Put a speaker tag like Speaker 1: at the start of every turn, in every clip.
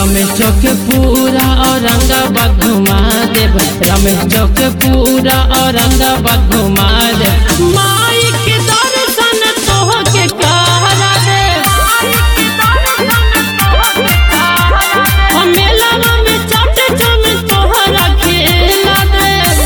Speaker 1: रमेश चौक पूरा औरंगाबाद घुमा देव रमेश चौक पूरा औरंगाबाद घुमा देव माई के दर्शन तोह के करा देव हम मेलावा में चाट चम तोहरा खेला देव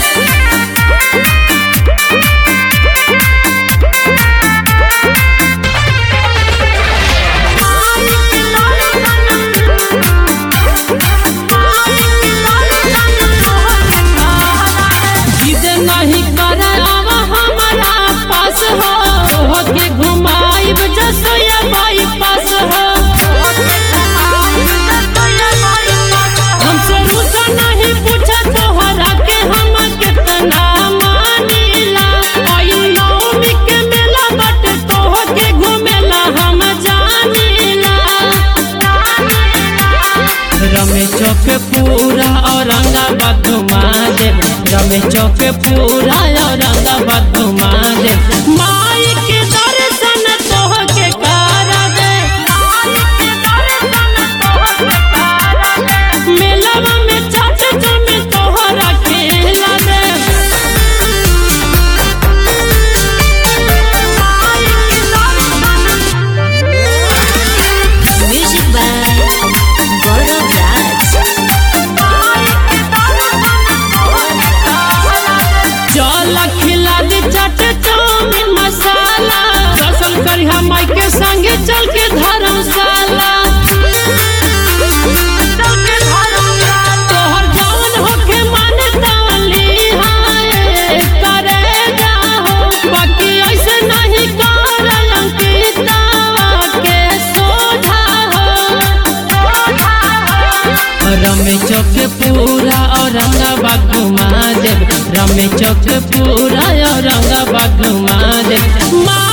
Speaker 1: जिद नहीं करे आवा हमारा पास हो होके घुमाइब जसोया बाई पास हो हमसे रुसा नहीं पूछा तोहरा के हम कितना मानीला आई नौमी के मेला बट तोह के घुमेला हम जानीला रमेश चौक पूरा औरंगाबाद घुमा दे रमेश चौक पूरा औरंगाबाद घुमा दे माई के दर्शन तोह के करा दे मेलवा में चाट चम तोहरा खेला दे
Speaker 2: Music by Gaurav Raj.
Speaker 1: चल खिला दे चाट चाउमीन मसाला दर्शन करी हम माई के संगे चल के धर्मशाला तोहर जवन होके मन ताली हाय करेगा हो बाकी ऐसे नहीं करल अंकिता के सोझा हो रमेश चौक पूरा औरंगाबाद घुमा देव रमेश चौक पूरा औरंगाबाद घुमा देव माँ